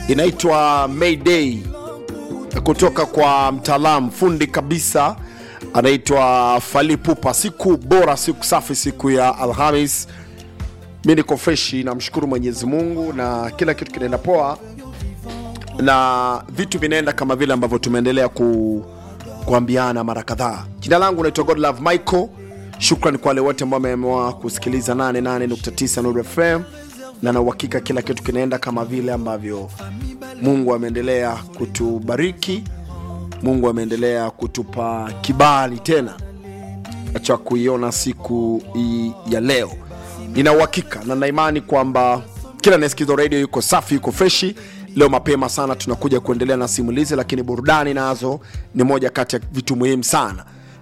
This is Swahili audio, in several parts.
inaitwa Mayday kutoka kwa mtaalamu fundi kabisa anaitwa Falipupa. Siku bora, siku safi, siku ya Alhamis. Mi niko freshi, namshukuru Mwenyezi Mungu na kila kitu kinaenda poa na vitu vinaenda kama vile ambavyo tumeendelea ku, kuambiana mara kadhaa. Jina langu naitwa Godlove Michael. Shukran kwa wale wote ambao wameamua kusikiliza 88.9 Nuru FM, na na uhakika kila kitu kinaenda kama vile ambavyo Mungu ameendelea kutubariki. Mungu ameendelea kutupa kibali tena cha kuiona siku hii ya leo. Nina uhakika na naimani kwamba kila anayesikiza radio yuko safi, yuko freshi. Leo mapema sana tunakuja kuendelea na simulizi, lakini burudani nazo ni moja kati ya vitu muhimu sana,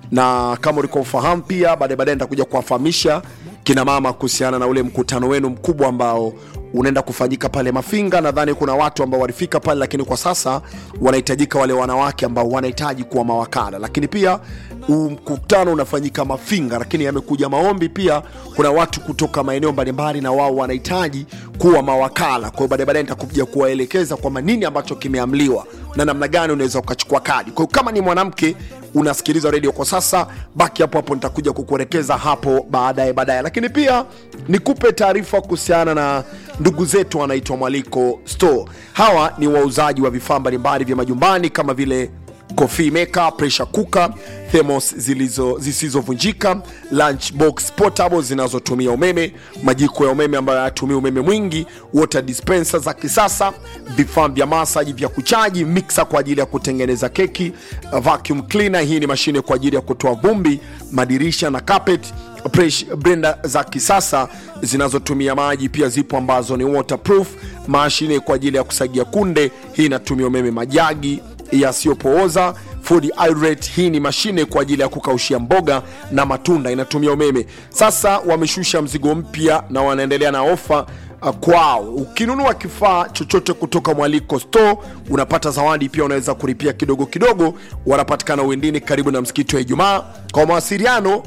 na kama ulikuwa ufahamu pia, baadaye baadaye nitakuja kuwafahamisha kina mama kuhusiana na ule mkutano wenu mkubwa ambao unaenda kufanyika pale Mafinga. Nadhani kuna watu ambao walifika pale, lakini kwa sasa wanahitajika wale wanawake ambao wanahitaji kuwa mawakala, lakini pia huu mkutano unafanyika Mafinga, lakini yamekuja maombi pia, kuna watu kutoka maeneo mbalimbali na wao wanahitaji kuwa mawakala. Kwa hiyo baadaye baadaye nitakuja kuwaelekeza kwamba nini ambacho kimeamliwa na namna gani unaweza ukachukua kadi. Kwa hiyo kama ni mwanamke unasikiliza redio kwa sasa, baki hapo hapo, nitakuja kukuelekeza hapo baadaye baadaye. Lakini pia nikupe taarifa kuhusiana na ndugu zetu wanaitwa Mwaliko Store. Hawa ni wauzaji wa vifaa mbalimbali vya majumbani kama vile coffee maker, pressure cooker, thermos zilizo zisizovunjika, lunch box portable zinazotumia umeme, majiko ya umeme ambayo hayatumii umeme mwingi, water dispenser za kisasa, vifaa vya masaji vya kuchaji, mixer kwa ajili ya kutengeneza keki, vacuum cleaner, hii ni mashine kwa ajili ya kutoa vumbi, madirisha na carpet Pressure blender za kisasa zinazotumia maji pia zipo ambazo ni waterproof, mashine kwa ajili ya kusagia kunde, hii inatumia umeme, majagi yasiyopooza food hydrate, hii ni mashine kwa ajili ya kukaushia mboga na matunda, inatumia umeme. Sasa wameshusha mzigo mpya na wanaendelea na ofa uh, kwao. Ukinunua kifaa chochote kutoka Mwaliko Store unapata zawadi pia, unaweza kulipia kidogo kidogo. Wanapatikana Uwindini karibu na msikiti wa Ijumaa. Kwa mawasiliano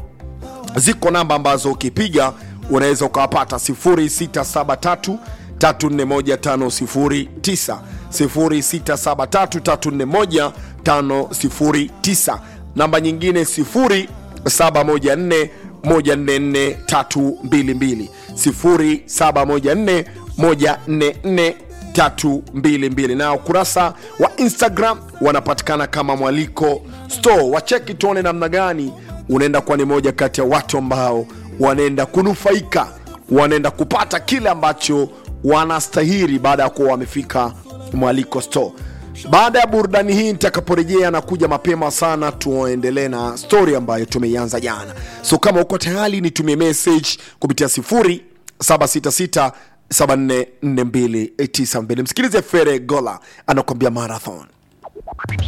ziko namba ambazo ukipiga unaweza ukawapata 0673 341509 0673 341509, namba nyingine 0714 144322 0714 144322 na ukurasa wa Instagram wanapatikana kama Mwaliko Store. Wacheki tuone namna gani unaenda kuwa ni moja kati ya watu ambao wanaenda kunufaika, wanaenda kupata kile ambacho wanastahili baada ya kuwa wamefika Mwaliko Store. Baada ya burudani hii nitakaporejea na kuja mapema sana, tuendelee na story ambayo tumeianza jana. So kama uko tayari, nitumie message kupitia 0766 744292. Msikilize Fere Gola anakuambia marathon.